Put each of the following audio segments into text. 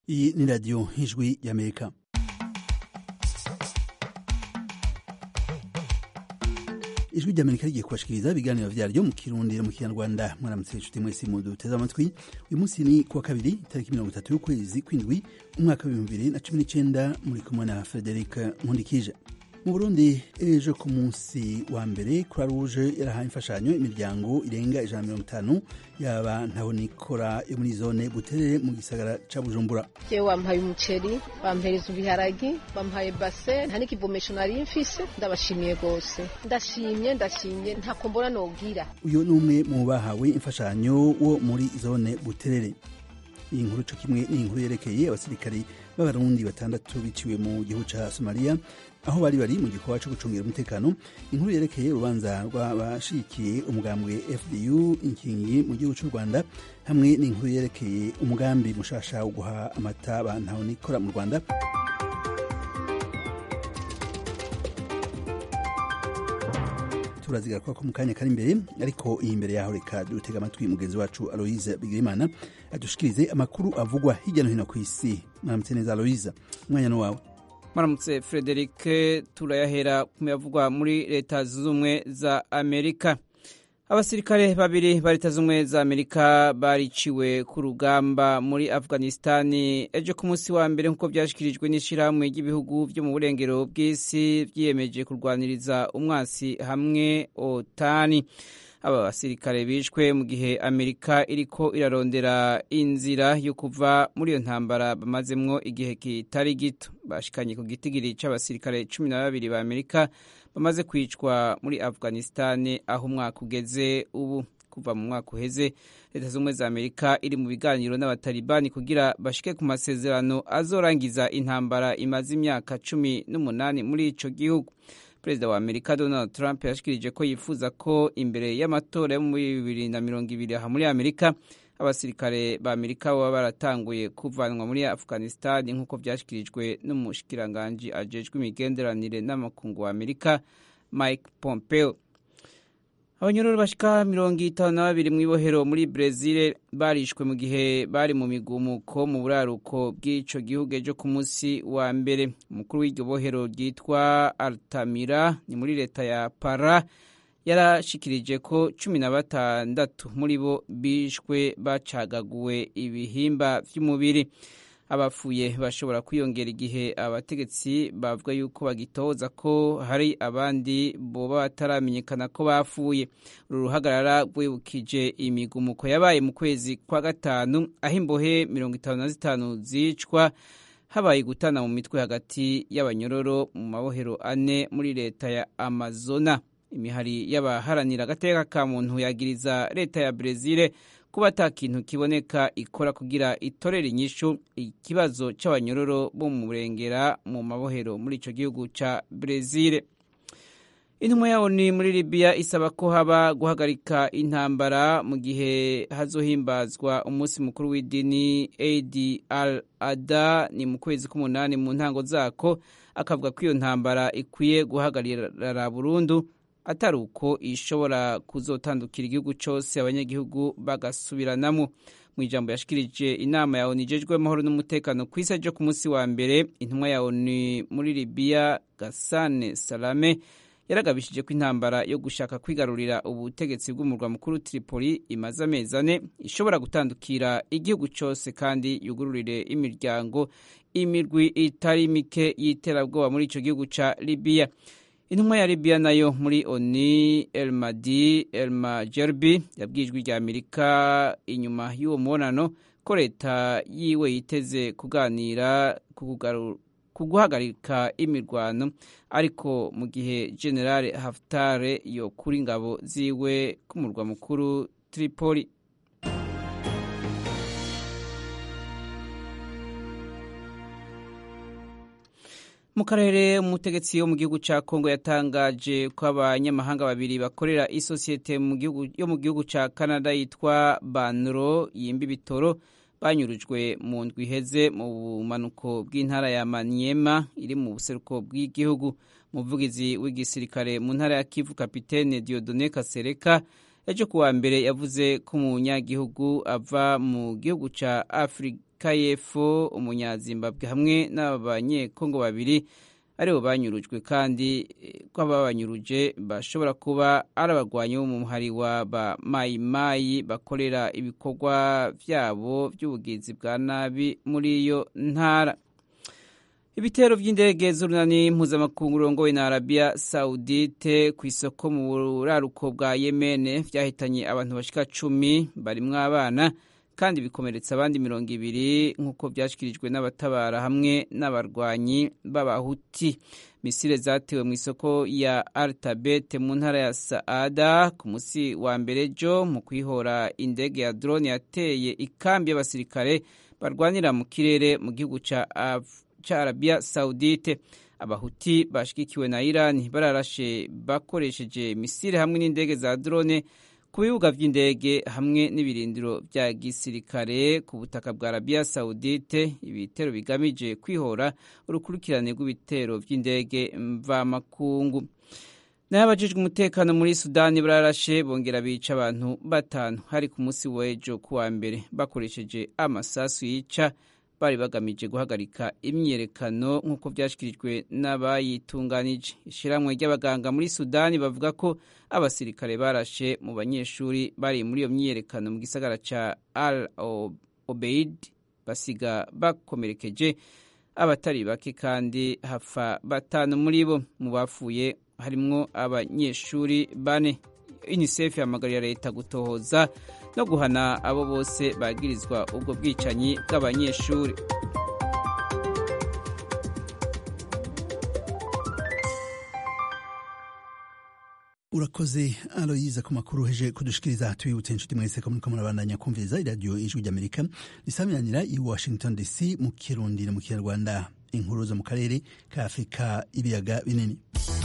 iyi ni radiyo y'ijwi y'amerika ijwi ry'amerika rigiye kubashikiriza ibiganiro vyaryo mu kirundi no mu kinyarwanda mwaramutse inshuti mwese muduteze amatwi uyu munsi ni kuwa kabiri tariki mirongo itatu y'ukwezi kw'indwi umwaka w'ibihumbi bibiri na cumi n'icenda muri kumwe na frederic nkundikije mu burundi ejo ku munsi wa mbere croix rouge yarahaye imfashanyo imiryango irenga ijana mirongo itanu yaba ntaho nikora yo muri zone buterere mu gisagara ca bujumbura jewe wampaye umuceri bampereza ibiharagi bampaye base nta n'ikivomesho nari mfise ndabashimiye rwose ndashimye ndashimye ntako mbona nobwira uyu ni umwe mu bahawe imfashanyo wo muri zone buterere iyi nkuru co kimwe ni inkuru yerekeye abasirikari b'abarundi batandatu biciwe mu gihugu ca somaliya aho bari bari mu gikorwa co gucungira umutekano inkuru yerekeye urubanza rw'abashigikiye umugambwe fdu inkingi mu gihugu c'u rwanda hamwe n'inkuru yerekeye umugambi mushasha wo guha amata bantaho nikora mu rwanda turazigaruka ko mu kanya kari imbere ariko iyi imbere yaho reka dutega amatwi mugenzi wacu aloise bigirimana adushikirize amakuru avugwa hirya no hino ku isi mwaramutse neza aloise umwanya ni wawe maramutse frederic turayahera ku yavugwa muri leta zunze ubumwe za amerika abasirikare babiri ba leta zunze ubumwe za amerika bariciwe ku rugamba muri afghanistani ejo ku munsi wa mbere nk'uko byashyikirijwe n'ishyirahamwe ry'ibihugu byo mu burengero bw'isi byiyemeje kurwaniriza umwasi hamwe otani aba basirikare bishwe mu gihe amerika iriko irarondera inzira yo kuva muri iyo ntambara bamazemwo igihe kitari gito bashikanye ku gitigiri c'abasirikare cumi na babiri ba amerika bamaze kwicwa muri afghanistani aho umwaka ugeze ubu kuva mu mwaka uheze leta z'ubumwe za amerika iri mu biganiro n'abatalibani kugira bashike ku masezerano azorangiza intambara imaze imyaka cumi n'umunani muri ico gihugu perezida wa amerika donald trump yashikirije ko yifuza ko imbere y'amatora yo muri bibiri na mirongo ibiri aha muri amerika abasirikare ba amerika baba baratanguye kuvanwa muri afghanistan nk'uko byashyikirijwe n'umushikiranganji ajejwe imigenderanire n'amakungu wa amerika mike pompeo abanyororo bashika mirongo itanu na babiri mu ibohero muri brezil barishwe mu gihe bari mu migumuko mu buraruko bw'ico gihugu ejo ku munsi wa mbere umukuru w'iryo bohero ryitwa altamira ni muri leta ya para yarashikirije ko cumi na batandatu muri bo bishwe bacagaguwe ibihimba vy'umubiri abafuye bashobora kwiyongera igihe abategetsi bavuga yuko bagitoza ko hari abandi boba bataramenyekana ko bapfuye uru ruhagarara rwibukije imigumuko yabaye mu kwezi kwa gatanu aho imbohe mirongo itanu na zitanu zicwa habaye gutana mu mitwe hagati y'abanyororo mu mabohero ane muri leta ya amazona imihari y'abaharanira agateka ka muntu yagiriza leta ya brezil kuba ata kintu kiboneka ikora kugira itorere inyishu ikibazo c'abanyororo bo mu burengera mu mabohero muri ico gihugu ca brezil intumwa yawo ni muri libiya isaba ko haba guhagarika intambara mu gihe hazohimbazwa umunsi mukuru w'idini ad al ada ni mu kwezi k'umunani mu ntango zako akavuga ko iyo ntambara ikwiye guhagarara burundu atari uko ishobora kuzotandukira igihugu cyose abanyagihugu bagasubiranamo mu ijambo yashikirije inama ya onu ijejwe amahoro n'umutekano ku isi ryo ku munsi wa mbere intumwa ya onu muri libiya gasane salame yaragabishije ko intambara yo gushaka kwigarurira ubutegetsi bw'umurwa mukuru tripoli imaze amezi ane ishobora gutandukira igihugu cyose kandi yugururire imiryango imirwi itari mike y'iterabwoba muri ico gihugu ca libiya intumwa ya libiya nayo muri oni elmadi elmajerbi yabwijwe rya amerika inyuma y'uwo mubonano ko leta yiwe yiteze kuganira ku guhagarika imirwano ariko mu gihe generale haftare yokura ingabo ziwe ku murwa mukuru tripoli mu karere umutegetsi wo mu gihugu cya kongo yatangaje ko abanyamahanga babiri bakorera isosiyete yo mu gihugu cya canada yitwa banro yimba ibitoro banyurujwe mu ndwi iheze mu bumanuko bw'intara ya maniema iri mu buseruko bw'igihugu umuvugizi w'igisirikare mu ntara ya kivu kapitene diodone kasereka ejo kuwa mbere yavuze ko umunyagihugu ava mu gihugu cya afurika afurika y'epfo umunyazimbabwe hamwe n'abanyekongo babiri aribo banyurujwe kandi ko ababanyuruje bashobora kuba ari abagwanyi bo mu muhari wa ba mayimayi bakorera ibikorwa byabo by'ubugizi bwa nabi muri iyo ntara ibitero by'indege z'urunani mpuzamakungu rurongowe na arabiya sawudite ku isoko mu buraruko bwa yemene byahitanye abantu bashika cumi barimwo abana kandi bikomeretsa abandi mirongo ibiri nk'uko byashyikirijwe n'abatabara hamwe n'abarwanyi b'abahuti misile zatewe mu isoko ya altabete mu ntara ya saada ku munsi wa mbere jo mu kwihora indege ya drone yateye ikambi y'abasirikare barwanira mu kirere mu gihugu ca ca arabiya sawudite abahuti bashigikiwe na irani bararashe bakoresheje misile hamwe n'indege za drone ku bibuga by'indege hamwe n'ibirindiro bya gisirikare ku butaka bwa arabiya sawudite ibitero bigamije kwihora urukurikirane rw'ibitero by'indege mvamakungu naho abajijwe umutekano muri sudani bararashe bongera bica abantu batanu hari ku munsi w'ejo kuwa mbere bakoresheje amasasu yica bari bagamije guhagarika imyiyerekano nk'uko byashyikirijwe n'abayitunganije ishyirahamwe ry'abaganga muri sudani bavuga ko abasirikare barashe mu banyeshuri bari muri iyo myiyerekano mu gisagara cya al obeid basiga bakomerekeje abatari bake kandi hapfa batanu muri bo mu bapfuye harimwo abanyeshuri bane unicef yahamagarira leta gutohoza no guhana abo bose bagirizwa ubwo bwicanyi bw'abanyeshuri urakoze aloyiza ku makuru heje kudushikiriza tubibutse inshuti mwese ko muriko murabandanya kumviriza iradiyo ijwi ry'amerika risamiranira i washington dc mu kirundi no mu kinyarwanda inkuru zo mu karere ka afurika ibiyaga binini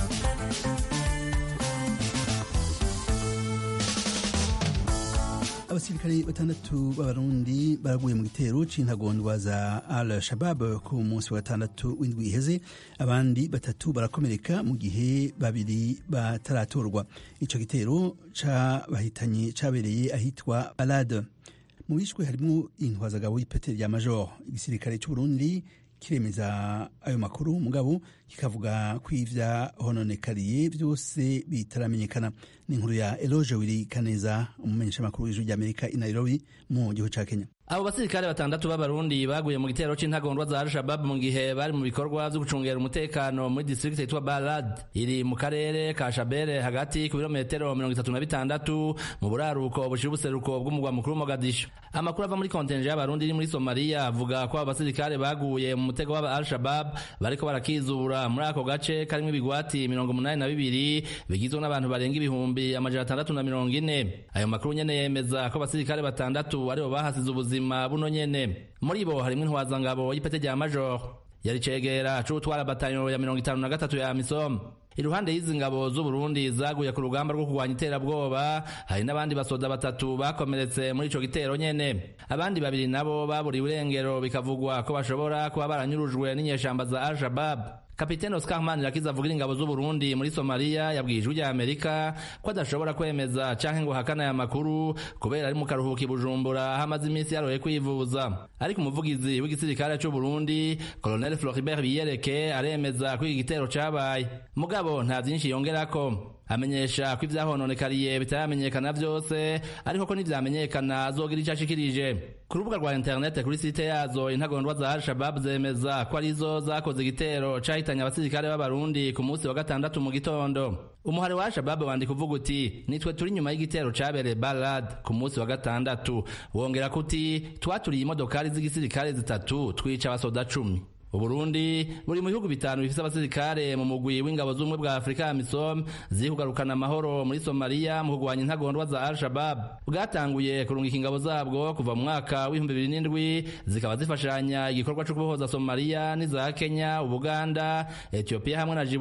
abasirikare batandatu b'abarundi baraguye mu gitero c'intagondwa za al shabab ku munsi wa gatandatu w'indwi iheze abandi batatu barakomereka mu gihe babiri bataratorwa ico gitero cabahitanye cabereye ahitwa balade mu bishwe harimwo intwazagabo y'ipete rya major igisirikare c'uburundi kiremeza ayo makuru mugabo kikavuga ko ivya hononekariye byose bitaramenyekana ni inkuru ya Eloge Wili Kaneza umumenyesha makuru w'ijwi ry'Amerika i Nairobi mu gihugu ca Kenya abo basirikare batandatu b'abarundi baguye mu gitero c'intagondwa za al-shabab mu gihe bari mu bikorwa vyo gucungera umutekano muri district yitwa balad iri mu karere ka shabere hagati ku birometero mirongo itatu na bitandatu mu buraruko bushira ubuseruko bw'umugwa mukuru mogadisho amakuru ava muri kontenje y'abarundi iri muri somaliya avuga ko abo basirikare baguye mu mutego w'aba al-shabab bariko barakizura muri ako gace karimwo ibigwati mirongo umunani na bibiri bigizwe n'abantu barenga ibihumbi amajana atandatu na mirongo ine ayo makuru nyene yemeza ko abasirikare batandatu aribo bahasize ubuzima buno nyene muri bo harimwo intwazangabo y'ipete rya major yari cegera c'utwara batanyo ya mirongo itanu na gatatu ya misom iruhande y'izi ngabo z'uburundi zaguye ku rugamba rwo kurwanya iterabwoba hari n'abandi basoda batatu bakomeretse muri ico gitero nyene abandi babiri nabo baburiwe irengero bikavugwa ko bashobora kuba baranyurujwe n'inyeshamba za al-shabab kapitene Oscar Manirakiza avugira ingabo z'Uburundi muri Somalia yabwiye ijwi rya Amerika ko adashobora kwemeza canke ngo hakana aya makuru kubera ari mu karuhuko i Bujumbura aho amaze iminsi yaroye kwivuza ariko umuvugizi w'igisirikare c'u Burundi Colonel Floribert Biyereke aremeza ko iki gitero cabaye mugabo nta vyinshi yongerako amenyesha ko ivyahononekariye bitaramenyekana vyose ariko ko nivyamenyekana azogira ico ashikirije ku rubuga rwa internet kuri site yazo intagondwa za al-shabab zemeza ko arizo zakoze igitero cahitanye abasirikare b'abarundi ku munsi wa gatandatu mu gitondo umuhari wa al-shabab wandika uvuga uti nitwe turi nyuma y'igitero cabereye balad ku munsi wa gatandatu wongera ko uti twaturiye imodokari z'igisirikare zitatu twica abasoda cumi uburundi buri mu bihugu bitanu bifise abasirikare mu mugwi w'ingabo z'ubumwe bwa afurika ya misom ziri kugarukana amahoro muri somaliya mu kurwanya intagondwa za al-shabab bwatanguye kurungika ingabo zabwo kuva mu mwaka w'ibihumbi bibiri n'indwi zikaba zifashanya igikorwa co kubohoza somaliya n'iza kenya ubuganda etiyopiya hamwe na jibuti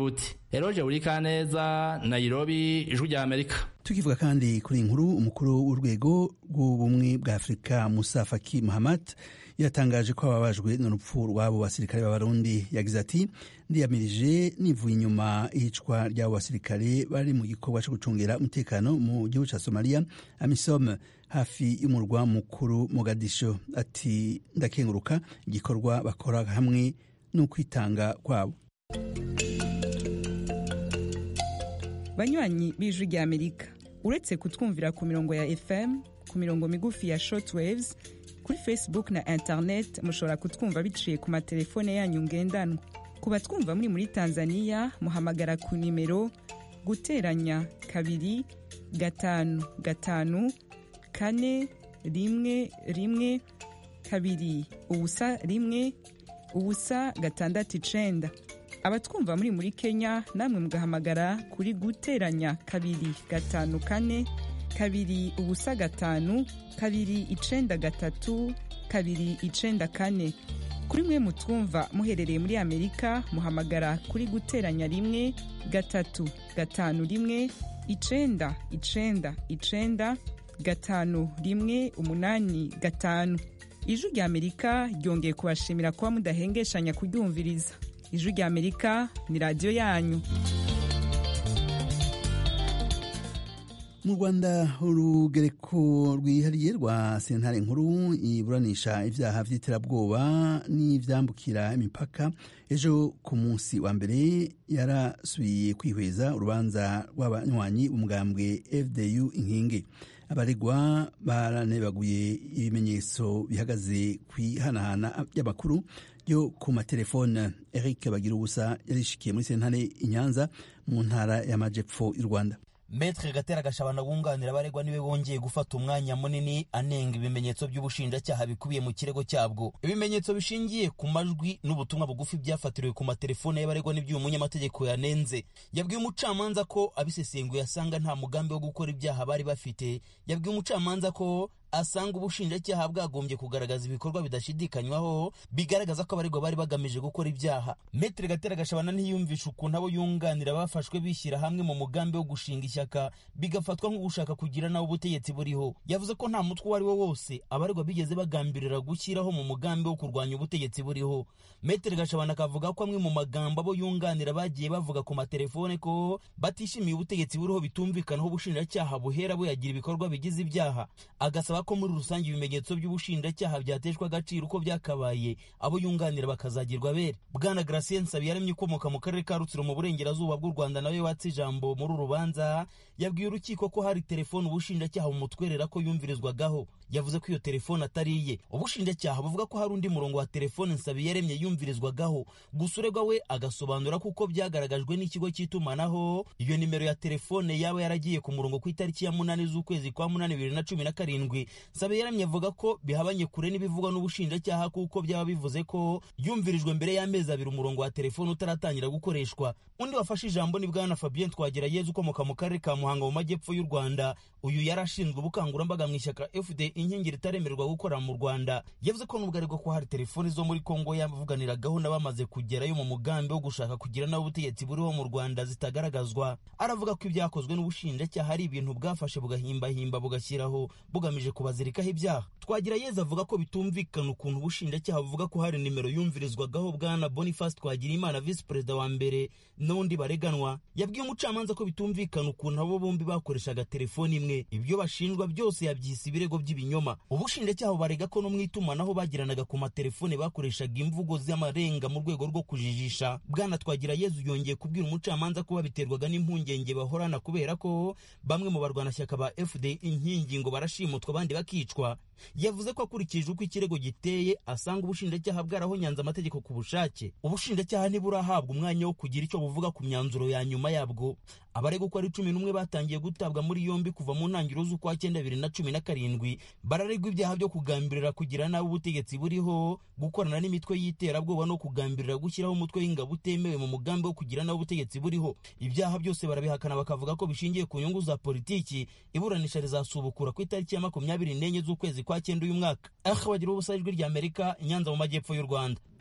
eroje burikaneza nairobi ijwi rya amerika tukivuga kandi kuri inkuru umukuru w'urwego rw'ubumwe bwa afurika musa faki mahamat yatangaje ko ababajwe n'urupfu rw'abo basirikare b'abarundi yagize ati ndiyamirije nivuye inyuma iyicwa ry'abo basirikare bari mu gikorwa cyo gucungira umutekano mu gihugu cya somaliya amisom hafi y'umurwa mukuru mogadisho ati ndakenguruka igikorwa bakora hamwe n'ukwitanga kwabo banywanyi b'ijwi rya amerika uretse kutwumvira ku mirongo ya fm ku mirongo migufi ya shortwaves kuri facebook na internet mushobora kutwumva biciye ku matelefone yanyu ngendanwa ku batwumva muri muri tanzania muhamagara ku nimero guteranya kabiri gatanu gatanu kane rimwe rimwe kabiri ubusa rimwe ubusa gatandatu icenda abatwumva muri muri kenya namwe mugahamagara kuri guteranya kabiri gatanu kane kabiri ubusa gatanu kabiri icenda gatatu kabiri icenda kane kuri mwe mutwumva muherereye muri amerika muhamagara kuri guteranya rimwe gatatu gatanu rimwe icenda icenda icenda gatanu rimwe umunani gatanu ijwi rya amerika ryongeye kubashimira kuba mudahengeshanya kuryumviriza ijwi rya amerika ni radiyo yanyu mu rwanda urugereko rwihariye rwa sentare nkuru iburanisha ibyaha by'iterabwoba n'ibyambukira imipaka ejo ku munsi wa mbere yarasubiye kwihweza urubanza rw'abanywanyi umugambwe fdu inkingi abaregwa baranebaguye ibimenyetso bihagaze ku ihanahana ry'amakuru yo ku matelefone eric bagira ubusa yarishikiye muri sentare i nyanza mu ntara y'amajepfo y'u rwanda Metre Gatera Gashabana wunganira abaregwa niwe wongeye gufata umwanya munini anenga ibimenyetso by'ubushinjacyaha bikubiye mu kirego cyabwo ibimenyetso bishingiye ku majwi n'ubutumwa bugufi byafatiriwe ku matelefone y'abaregwa n'iby'uyu munyamategeko yanenze yabwiye umucamanza ko abisesenguye asanga nta mugambi wo gukora ibyaha bari bafite yabwiye umucamanza ko asanga ubushinjacyaha bwagombye kugaragaza ibikorwa bidashidikanywaho bigaragaza ko abaregwa bari bagamije gukora ibyaha metere gatera gashabana ntiyumvisha ukuntu abo yunganira bafashwe bishyira hamwe mu mugambi wo gushinga ishyaka bigafatwa nko gushaka kugira nawe ubutegetsi buriho yavuze ko nta mutwe uwo ari wo wose abaregwa bigeze bagambirira gushyiraho mu mugambi wo kurwanya ubutegetsi buriho metere gashabana akavuga ko amwe mu magambo abo yunganira bagiye bavuga ku matelefone ko batishimiye ubutegetsi buriho bitumvikanaho ubushinjacyaha buhera buyagira ibikorwa bigize ibyaha agasaba ko muri rusange ibimenyetso by'ubushinjacyaha byateshwa agaciro uko byakabaye abo yunganira bakazagirwa abere bwana Gratien Nsabiyaremye ukomoka mu karere ka Rutsiro mu burengerazuba bw'u Rwanda nawe watse ijambo muri uru rubanza yabwiye urukiko ko hari telefone ubushinjacyaha bumutwerera ko yumvirizwagaho yavuze ko iyo telefone atari iye ubushinjacyaha buvuga ko hari undi murongo wa telefone Nsabiyaremye yumvirizwagaho gusa uregwa we agasobanura ko uko byagaragajwe n'ikigo cy'itumanaho iyo nimero ya telefone yaba yaragiye ku murongo ku itariki ya munani z'ukwezi kwa munani bibiri na cumi na karindwi Nsabiyaremye avuga ko bihabanye kure n'ibivugwa n'ubushinjacyaha kuko byaba bivuze ko yumvirijwe mbere y'amezi abiri umurongo wa telefone utaratangira gukoreshwa undi wafashe ijambo ni bwana Fabien Twagirayezu ukomoka mu karere ka Muhanga mu majyepfo y'u Rwanda uyu yari ashinzwe ubukangurambaga mu ishyaka FD inkingi ritaremererwa gukora mu Rwanda yavuze ko nubwo ariko ko hari telefoni zo muri Kongo yavuganiragaho n'abamaze kugerayo mu mugambi wo gushaka kugira nawe ubutegetsi buriho mu Rwanda zitagaragazwa aravuga ko ibyakozwe n'ubushinjacyaha ari ibintu bwafashe bugahimbahimba bugashyiraho bugamije kubazirikaho ibyaha twagira yeza avuga ko bitumvikana ukuntu ubushinjacyaha buvuga ko hari nimero yumvirizwagaho bwana Boniface Twagirimana visi perezida wa mbere n'undi bareganwa yabwiye umucamanza ko bitumvikana ukuntu abo bombi bakoreshaga telefoni imwe ibyo bashinjwa byose yabyise ibirego by'ibinyoma ubushinjacyaha barega ko no mu itumanaho bagiranaga ku matelefone bakoreshaga imvugo z'amarenga mu rwego rwo kujijisha bwana twagira yezu yongeye kubwira umucamanza ko babiterwaga n'impungenge bahorana kubera ko bamwe mu barwanashyaka ba fd inkingi ngo barashimutwa abandi bakicwa yavuze ko akurikije uko ikirego giteye asanga ubushinjacyaha bwarahonyanze amategeko ku bushake ubushinjacyaha ntiburahabwa umwanya wo kugira icyo buvuga ku myanzuro ya nyuma yabwo abarega uko ari cumi n'umwe batangiye gutabwa muri yombi kuva mu ntangiriro z'ukwa cyenda bibiri na cumi na karindwi bararegwa ibyaha byo kugambirira kugira nabi ubutegetsi buriho gukorana n'imitwe y'iterabwoba no kugambirira gushyiraho umutwe w'ingabo utemewe mu mugambi wo kugira nabi ubutegetsi buriho ibyaha byose barabihakana bakavuga ko bishingiye ku nyungu za politiki iburanisha rizasubukura ku itariki ya makumyabiri n'enye z'ukwezi kwa cyenda uyu mwaka aha bagira ubusa ijwi ry'amerika inyanza mu majyepfo y'u rwanda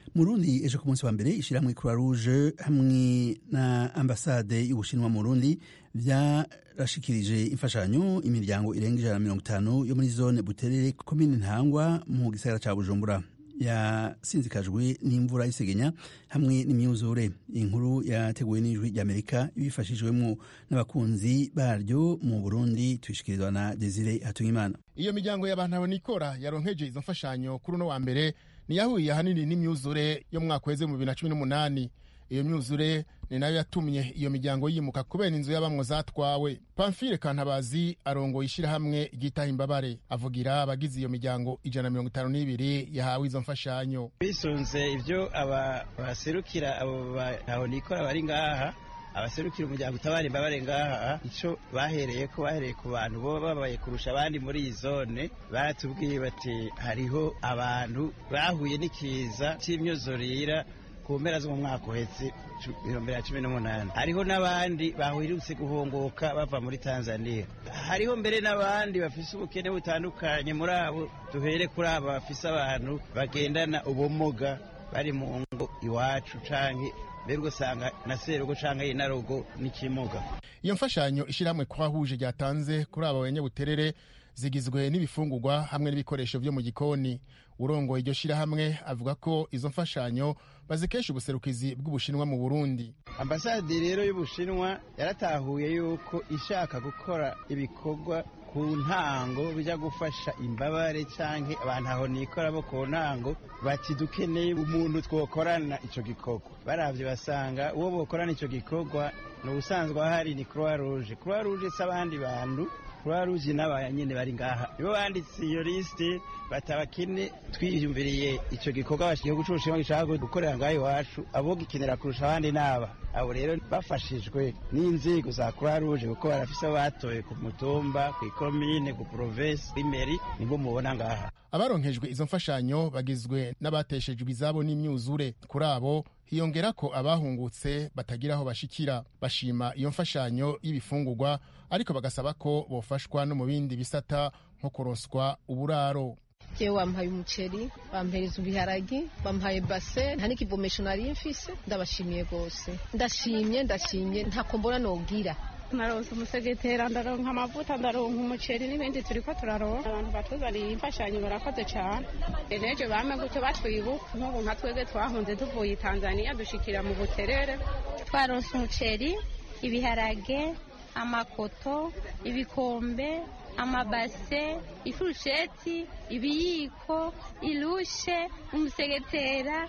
mu rundi ejo ku munsi wa mbere ishyirahamwe croix rouge hamwe na ambasade y'ubushinwa mu rundi byarashikirije imfashanyo imiryango irenga ijana na mirongo itanu yo muri zone buterere komine ntangwa mu gisagara ca bujumbura yasinzikajwe n'imvura y'isegenya hamwe n'imyuzure inkuru yateguwe n'ijwi ry'amerika ibifashijwemo n'abakunzi baryo mu burundi tuyishikirizwa na desire hatungimana iyo miryango y'abantu abonikora yaronkeje izo mfashanyo kuri uno wa mbere niyahuye ahanini n'imyuzure yo mu mwaka weze mu bibiri na cumi n'umunani iyo myuzure ni nayo yatumye iyo miryango yimuka kubera inzu y'abamwo zatwawe pamfile kantabazi arongoye ishyirahamwe ryitaha imbabare avugira abagize iyo miryango ijana na mirongo itanu n'ibiri yahawe izo mfashanyo bisunze ibyo aba baserukira abo bahonikora bari ngaha abaserukira umuryango utabara imbabare ngaha icyo bahereye ko bahereye ku bantu bo babaye kurusha abandi muri iyi zone baratubwiye bati hariho abantu bahuye n'ikiza cy'imyuzurira ku mpera zo mu mwaka uhetse ibihumbi na cumi n'umunani hariho n'abandi bahirutse guhunguka bava muri tanzania hariho mbere n'abandi bafise ubukene butandukanye muri abo duhere kuri abo bafise abantu bagendana ubumuga bari mu ngo iwacu canke mbere ugasanga na serugo canke inarugo n'ikimuga iyo mfashanyo ishyirahamwe kwahuje ryatanze kuri abo banyabuterere zigizwe n'ibifungurwa hamwe n'ibikoresho byo mu gikoni urongoye iryo shyirahamwe avuga ko izo mfashanyo bazikesha ubuserukizi bw'ubushinwa mu burundi ambasade rero y'ubushinwa yaratahuye yuko ishaka gukora ibikorwa ku ntango bijya gufasha imbabare cyangwa abantu aho nikora bo ku ntango bati dukeneye umuntu twokorana icyo gikorwa barabye basanga uwo bokorana icyo gikorwa ni ubusanzwe ahari ni croix rouge croix rouge si abandi bantu croix rouge n'abaya nyine bari ngaha nibo banditse iyo lisite batabakene twiyumviriye icyo gikorwa igihugu cy'ubushinwa gishaka gukorera ngaho iwacu abo gikenera kurusha abandi n'aba abo rero bafashijwe n'inzego za croix rouge kuko barafise abo batoye ku mutumba ku ikomine ku provinsi imeri nibo mubona ngaha abaronkejwe izo mfashanyo bagizwe n'abateshejwe izabo n'imyuzure kuri abo hiyongera ko abahungutse batagira aho bashikira bashima iyo mfashanyo y'ibifungurwa ariko bagasaba ko bofashwa no mu bindi bisata nko kuronswa uburaro jewe wampaye umuceri bampereza ibiharagi bampaye base nta n'ikivomesho nari mfise ndabashimiye rwose ndashimye ndashimye ntako mbona nogira naronse umusegetera ndaronka amavuta ndaronka umuceri n'ibindi turiko turaronka abantu batuzaniye imfashanyo barakoze cyane eneje bame gutyo batwibuka nk'ubu nka twebwe twahunze tuvuye tanzania dushikira mu buterere twaronse umuceri ibiharage amakoto ibikombe amabase ifurusheti ibiyiko irushe umusegetera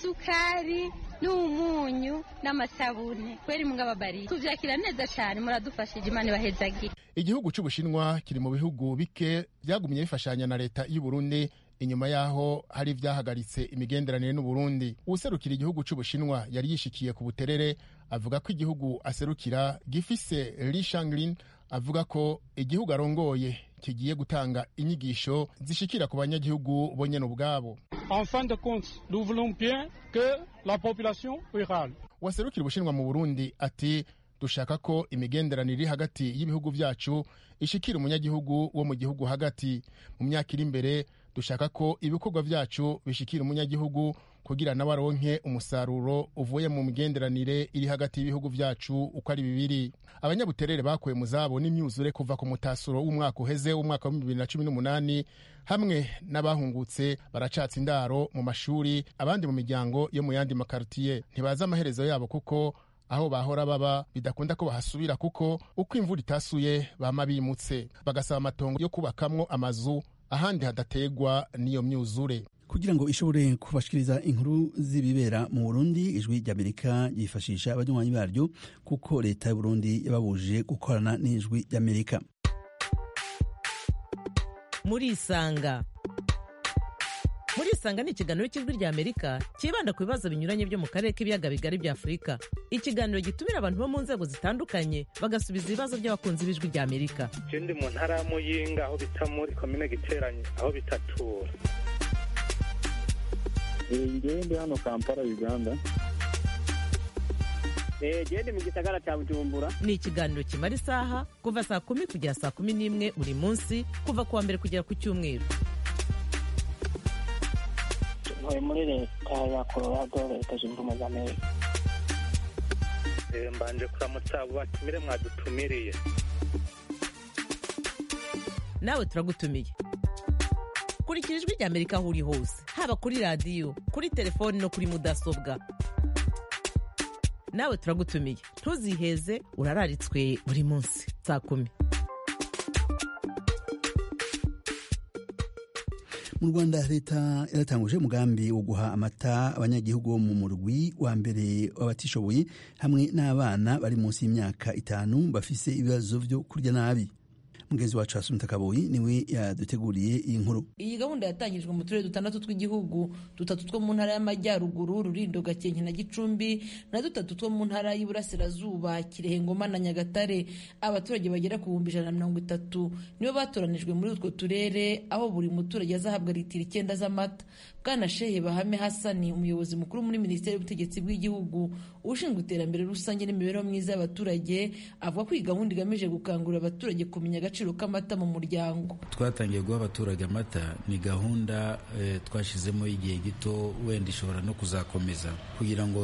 isukari n'umunyu n'amasabune kweri mungababari tuvyakira neza cyane muradufashije imana ibahezagira igihugu c'ubushinwa kiri mu bihugu bike byagumye bifashanya na leta y'u Burundi inyuma yaho hari ivyahagaritse imigenderanire n'uburundi uwuserukira igihugu c'ubushinwa yari yishikiye ku buterere avuga ko igihugu aserukira gifise Li Shanglin avuga ko igihugu arongoye kigiye gutanga inyigisho zishikira ku banyagihugu bonyene ubwabo en fin de compte nous voulons bien que la population rurale waserukira ubushinwa mu burundi ati dushaka ko imigenderanire iri hagati y'ibihugu byacu ishikira umunyagihugu wo mu gihugu hagati mu myaka iri imbere dushaka ko ibikorwa byacu bishikira umunyagihugu kugira nawe aronke umusaruro uvuye mu migenderanire iri hagati y'ibihugu byacu uko ari bibiri abanyabuterere bakuwe mu zabo n'imyuzure kuva ku mutasuro w'umwaka uheze w'umwaka wa bibiri na cumi n'umunani hamwe n'abahungutse baracatsa indaro mu mashuri abandi mu miryango yo mu yandi makaritiye ntibazi amaherezo yabo kuko aho bahora baba bidakunda ko bahasubira kuko uko imvura itasuye bama bimutse bagasaba amatongo yo kubakamwo amazu ahandi hadategwa n'iyo myuzure kugira ngo ishobore kubashikiriza inkuru z'ibibera mu burundi ijwi ry'amerika yifashisha abanywanyi baryo kuko leta y'uburundi yababujije gukorana n'ijwi ry'amerika murisanga murisanga ni ikiganiro cy'ijwi ry'amerika cyibanda ku bibazo binyuranye byo mu karere k'ibiyaga bigari bya afurika ikiganiro gitumira abantu bo mu nzego zitandukanye bagasubiza ibibazo by'abakunzi b'ijwi ry'amerika ndi mu ntara ya muyinga aho bita muri komine giteranye aho bitatura ngewe ndi hano kampala uganda gende mu gisagara cya bujumbura ni ikiganiro kimara isaha kuva saa kumi kugera saa kumi n'imwe buri munsi kuva ku wa mbere kugera ku cyumweru ntuye muri leta ya colorado leta zunze ubumwe za amerika mbanje kuramutsa abo batumire mwadutumiriye nawe turagutumiye kurikira ijwi rya amerika aho uri hose haba kuri radiyo kuri telefoni no kuri mudasobwa nawe turagutumiye ntuziheze urararitswe buri munsi saa kumi mu rwanda leta yaratanguje umugambi wo guha amata abanyagihugu bo mu murwi wa mbere w'abatishoboye hamwe n'abana bari munsi y'imyaka itanu bafise ibibazo byo kurya nabi mugenzi wacu Asumta Kaboyi niwe yaduteguriye iyi nkuru iyi gahunda yatangijwe mu turere dutandatu tw'igihugu dutatu two mu ntara y'amajyaruguru rurindo gakenke na gicumbi na dutatu two mu ntara y'iburasirazuba kirehe ngoma na nyagatare abaturage bagera ku bihumbi ijana na mirongo itatu nibo batoranijwe muri utwo turere aho buri muturage azahabwa litiro icyenda z'amata bwana shehe bahame hasani umuyobozi mukuru muri minisiteri y'ubutegetsi bw'igihugu ushinzwe iterambere rusange n'imibereho myiza y'abaturage avuga ko iyi gahunda igamije gukangurira abaturage kumenya agaciro k'amata mu muryango twatangiye guha abaturage amata ni gahunda eh, twashyizemo y'igihe gito wenda ishobora no kuzakomeza kugira ngo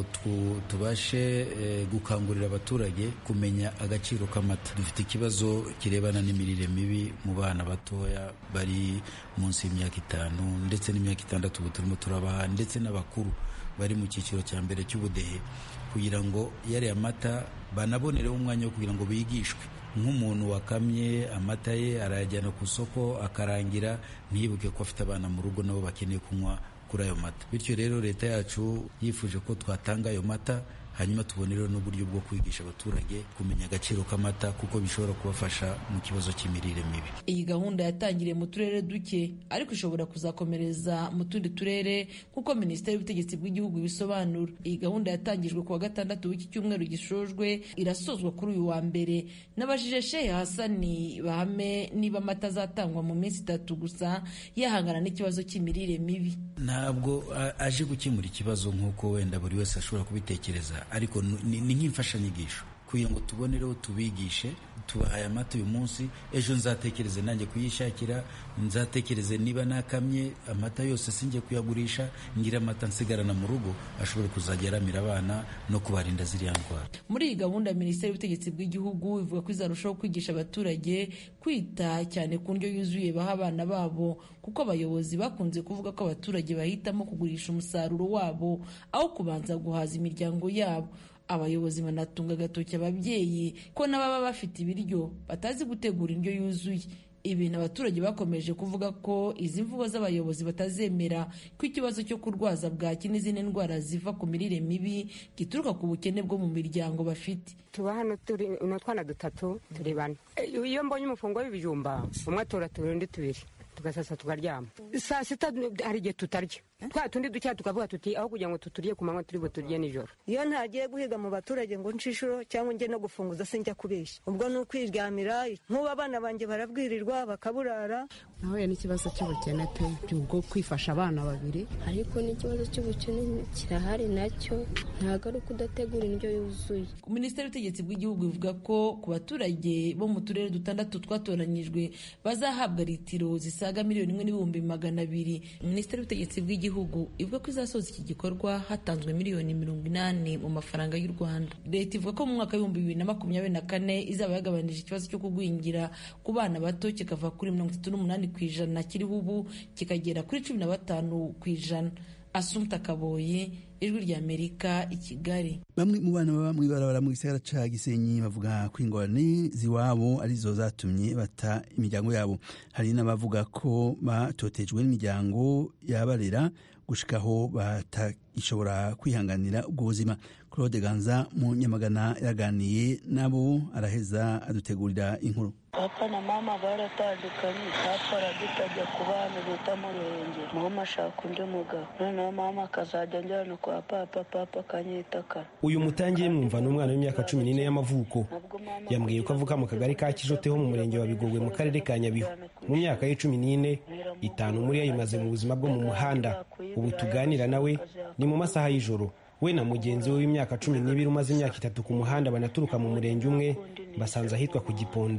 tubashe eh, gukangurira abaturage kumenya agaciro k'amata dufite ikibazo kirebana n'imirire mibi mu bana batoya bari munsi y'imyaka itanu ndetse n'imyaka itandatu ubu turimo turabaha ndetse n'abakuru bari mu cyiciro cya mbere cy'ubudehe kugira ngo yariya mata banabonereho umwanya wo kugira ngo bigishwe nk'umuntu wakamye amata ye arayajyana ku isoko akarangira ntiyibuke ko afite abana mu rugo nabo bakeneye kunywa kuri ayo mata bityo rero leta yacu yifuje ko twatanga ayo mata hanyuma tubonereho n'uburyo bwo kwigisha abaturage kumenya agaciro k'amata kuko bishobora kubafasha mu kibazo cy'imirire mibi iyi gahunda yatangiriye mu turere duke ariko ishobora kuzakomereza mu tundi turere nk'uko minisiteri y'ubutegetsi bw'igihugu ibisobanura iyi gahunda yatangijwe ku wa gatandatu w'iki cyumweru gishojwe irasozwa kuri uyu wa mbere n'abajije shehe hasani bahame niba amata azatangwa mu minsi itatu gusa yahangana n'ikibazo cy'imirire mibi ntabwo aje gukemura ikibazo nk'uko wenda buri wese ashobora kubitekereza ariko ni nk'imfashanyigisho kugira ngo tubonereho tubigishe tubahaye amata uyu munsi ejo nzatekereze nanjye kuyishakira nzatekereze niba nakamye amata yose sinjye kuyagurisha ngira amata nsigarana mu rugo ashobora kuzajya aramira abana no kubarinda ziriya ndwara muri iyi gahunda minisiteri y'ubutegetsi bw'igihugu ivuga ko izarushaho kwigisha abaturage kwita cyane ku ndyo yuzuye baha abana babo kuko abayobozi bakunze kuvuga ko abaturage bahitamo kugurisha umusaruro wabo aho kubanza guhaza imiryango yabo abayobozi banatunga agatoki ababyeyi ko n'ababa bafite ibiryo batazi gutegura indyo yuzuye ibintu abaturage bakomeje kuvuga ko izi mvugo z'abayobozi batazemera ko ikibazo cyo kurwaza bwaki n'izindi ndwara ziva ku mirire mibi gituruka ku bukene bwo mu miryango bafite tuba hano turi utwana dutatu turi bane iyo mbonye umufungo w'ibijumba umwe atora tubiri undi tubiri tugasasa tukaryama saa sita hari igihe tutarya twa tundi ducya tukavuga tuti aho kugira ngo tuturye ku manywa turi buturye nijoro iyo ntagiye guhiga mu baturage ngo nshishuro cyangwa njye no gufunguza sinjya kubeshya ubwo ni ukwiryamira nk'ubu abana banjye barabwirirwa bakaburara nahuye n'ikibazo cy'ubukene pe bwo kwifasha abana babiri ariko n'ikibazo cy'ubukene kirahari nacyo ntabwo ari uko udategura indyo yuzuye minisiteri y'ubutegetsi bw'igihugu ivuga ko ku baturage bo mu turere dutandatu twatoranyijwe bazahabwa litiro zisaga miliyoni imwe n'ibihumbi magana abiri minisiteri y'ubutegetsi bw'igihugu ivuga ko izasoza iki gikorwa hatanzwe miliyoni mirongo inani mu mafaranga y'u rwanda leta ivuga ko mu mwaka w'ibihumbi bibiri na makumyabiri na kane izaba yagabanije ikibazo cyo kugwingira ku bana bato kikava kuri mirongo itatu n'umunani ku ijana kiriho ubu kikagera kuri cumi na batanu ku ijana asumta kaboye ijwi ry'amerika i kigali bamwe mu bana baba mw'ibarabara mu gisagara ca gisenyi bavuga ko ingorane ziwabo arizo zatumye bata imiryango yabo hari n'abavuga ko batotejwe n'imiryango yabarera gushikaho batashobora kwihanganira ubwo buzima claude ganza mu nyamagana yaraganiye nabo araheza adutegurira inkuru papa na mama baratandukanye papa aradutajya ku bana bita murenge mama ashaka undi mugabo noneho mama akazajya njyana kwa papa papa akanyitakara uyu mutangiye mwumva ni umwana w'imyaka cumi n'ine y'amavuko yambwiye ko avuka mu kagari ka kijote ho mu murenge wa bigogwe mu karere ka nyabihu mu myaka ye cumi n'ine itanu muri yo ayimaze mu buzima bwo mu muhanda ubu tuganira nawe ni mu masaha y'ijoro we na mugenzi we w'imyaka cumi n'ibiri umaze imyaka itatu ku muhanda banaturuka mu murenge umwe basanze ahitwa ku giponda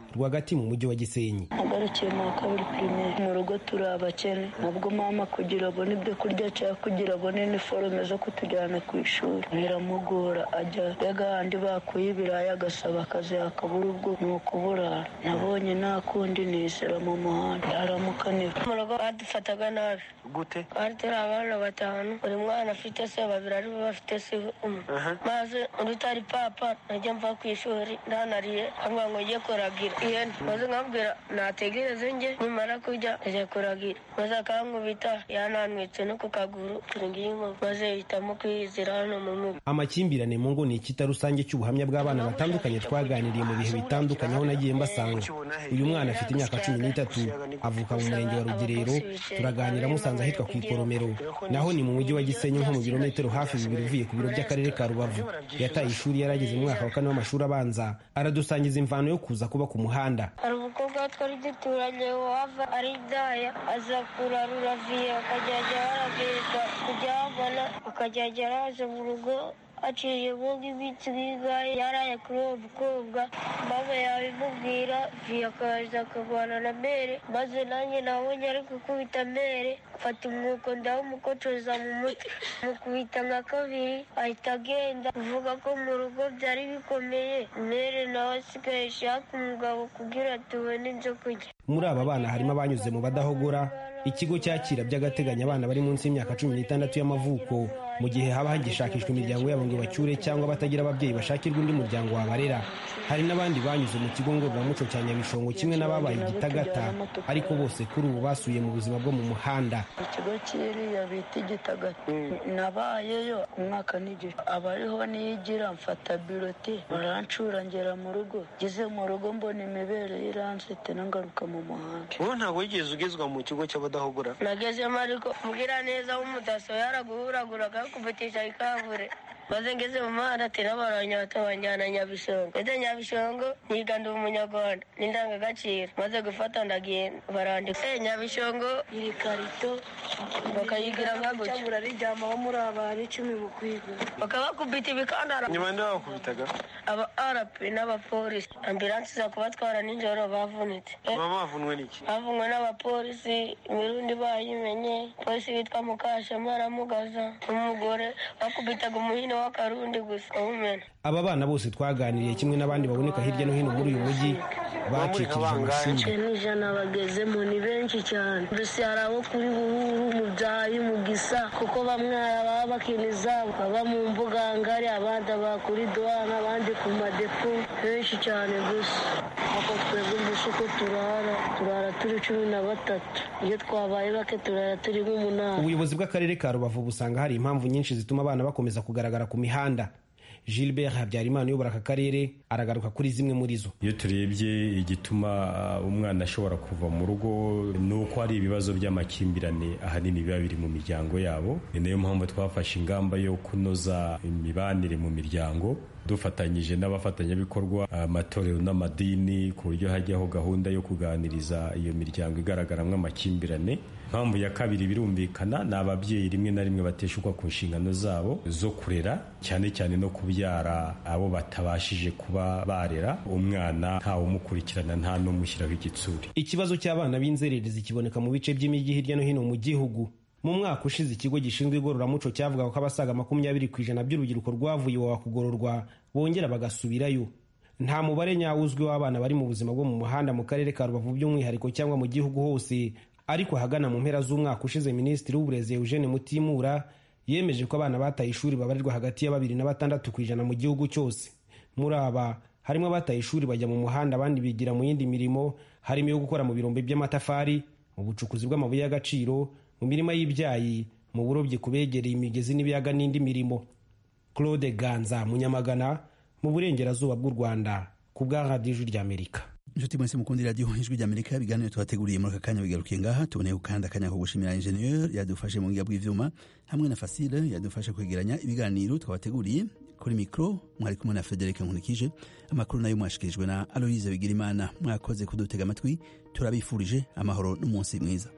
rwagati mu mujyi wa gisenyi nagarukiye mu wa kabiri pirimeri mu rugo turi abakene nubwo mama kugira abone ibyo kurya cyangwa kugira abone iniforume zo kutujyana ku ishuri biramugora ajya mbega ahandi bakuye ibirayi agasaba akazi akabura ubwo ni ukuburara nabonye nta kundi nisera mu muhanda aramukanira mu rugo badufataga nabi gute twari turi abana batanu buri mwana afite se babiri ari bo bafite se umwe maze undi utari papa najya mva ku ishuri ndanariye nkabwira ngo njye kuragira ihene maze nkabwira nategereze njye nimara kurya ajya kuragira maze akankubita yananwitse no ku kaguru turingiyimo maze hitamo kwiyizira hano mu mugo amakimbirane mu ngo ni ikita rusange cy'ubuhamya bw'abana batandukanye twaganiriye mu bihe bitandukanye aho nagiye mbasanga uyu mwana afite imyaka cumi n'itatu avuka mu murenge wa rugerero turaganira musanze ahitwa ku ikoromero naho ni mu mujyi wa gisenyi nko mu birometero hafi bibiri uvuye ku biro by'akarere ka rubavu yataye ishuri yarageze mu mwaka wa kane w'amashuri abanza aradusangiza imvano yo kuza kuba ku muhanda hari umukobwa twari duturanye wava ari daya aza kurarura viye akajyajya arabwirwa kujya habona akajyajya araza mu rugo aciye buga iminsi nk'ingahe yaraye kuri uwo mukobwa mama yabimubwira viye akaza akarwana na mere maze nanjye nabonye ari gukubita mere mfata umwuko ndawumukocoza mu mutwe mukubita nka kabiri ahita agenda uvuga ko mu rugo byari bikomeye mere nawe asigaye ashaka umugabo kugira tubone ibyo kurya muri aba bana harimo abanyuze mu badahogora ikigo cyakira by'agateganyo abana bari munsi y'imyaka cumi n'itandatu y'amavuko mu gihe haba hagishakishwa imiryango yabo ngo bacyure cyangwa batagira ababyeyi bashakirwa undi muryango wabarera hari n'abandi banyuze mu kigo ngororamuco cya nyabishongo kimwe n'ababaye igitagata ariko bose kuri ubu basuye mu buzima bwo mu muhanda ikigo kiriya bita igitagata nabayeyo umwaka n'igice abariho niyigira mfata biroti barancura ngera mu rugo ngeze mu rugo mbona imibere y'iransete nangaruka mu muhanda wowe ntabwo wigeze ugezwa mu kigo cy'abadahogora nagezemo ariko mbwira neza w'umudaso yaraguhuragura akakuvutisha ikavure maze ngeze mu muhanda ati n'abaranyota banjyana nyabishongo ndetse nyabishongo niga ndi umunyarwanda n'indangagaciro maze gufata ndagenda barandika eh nyabishongo iri karito bakayigira nka gutya murarijyamaho muri abantu icumi mu kwiga bakabakubita ibikandara nyuma nde bakubitaga aba rp n'abapolisi ambilansi za kubatwara nijoro bavunitse baba bavunwe n'iki bavunwe n'abapolisi imirundi bayimenye polisi witwa mukashema aramugaza n'umugore bakubitaga umuhino w'akarundi gusa umena aba bana bose twaganiriye kimwe n'abandi baboneka hirya no hino muri uyu mujyi bacikirije amashuri icyenda ijana bagezemo ni benshi cyane mbese hari abo kuri buhuru mu byayi mu gisa kuko bamwe baba bakiniza baba mu mbuga ngari abandi aba kuri duwana abandi ku madepo benshi cyane gusa ako twebwe mbese uko turara turara turi cumi na batatu iyo twabaye bake turara turi nk'umunani ubuyobozi bw'akarere ka rubavu busanga hari impamvu nyinshi zituma abana bakomeza kugaragara ku mihanda gilbert habyarimana uyobora aka karere aragaruka kuri zimwe muri zo iyo turebye igituma umwana ashobora kuva mu rugo ni uko hari ibibazo by'amakimbirane ahanini biba biri mu miryango yabo ni nayo mpamvu twafashe ingamba yo kunoza imibanire mu miryango dufatanyije n'abafatanyabikorwa amatorero n'amadini ku buryo hajyaho gahunda yo kuganiriza iyo miryango igaragaramo amakimbirane impamvu ya kabiri birumvikana ni ababyeyi rimwe na rimwe bateshukwa ku nshingano zabo zo kurera cyane cyane no kubyara abo batabashije kuba barera umwana ntawe umukurikirana nta n'umushyiraho igitsuri ikibazo cy'abana b'inzererezi kiboneka mu bice by'imijyi hirya no hino mu gihugu mu mwaka ushize ikigo gishinzwe igororamuco cyavugaga ko abasaga makumyabiri ku ijana by'urubyiruko rwavuye iwawa kugororwa bongera bagasubirayo nta mubare nyawo uzwi w'abana bari mu buzima bwo mu muhanda mu karere ka rubavu by'umwihariko cyangwa mu gihugu hose ariko ahagana mu mpera z'umwaka ushize minisitiri w'uburezi eugene mutimura yemeje ko abana bataye ishuri babarirwa hagati ya babiri na batandatu ku ijana mu gihugu cyose muri aba harimo abataye ishuri bajya mu muhanda abandi bigira mu yindi mirimo harimo iyo gukora mu birombe by'amatafari mu bucukuzi bw'amabuye y'agaciro mu mirima y'ibyayi mu burobyi ku begereye imigezi n'ibiyaga n'indi mirimo claude ganza munyamagana mu burengerazuba bw'u rwanda ku bwa radiyo ijwi ry'amerika inshuti mwese mukunda radiyo ijwi ry'amerika ibiganiro tubateguriye muri aka kanya bigarukiye ngaha tuboneyeho kandi akanya ko gushimira injeniyeri yadufashe mu buhinga bw'ivyuma hamwe na fasile yadufashe kwegeranya ibiganiro twabateguriye kuri mikoro mwari kumwe na frederic nkunikije amakuru nayo mwashikirijwe na aloise bigirimana mwakoze kudutega amatwi turabifurije amahoro n'umunsi mwiza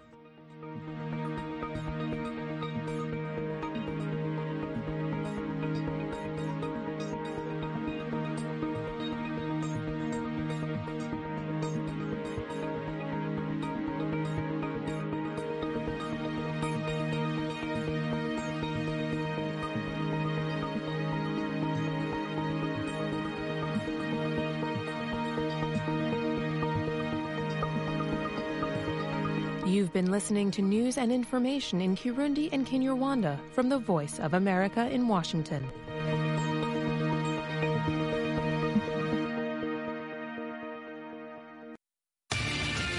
You've been listening to news and information in Kirundi and Kinyarwanda from the Voice of America in Washington.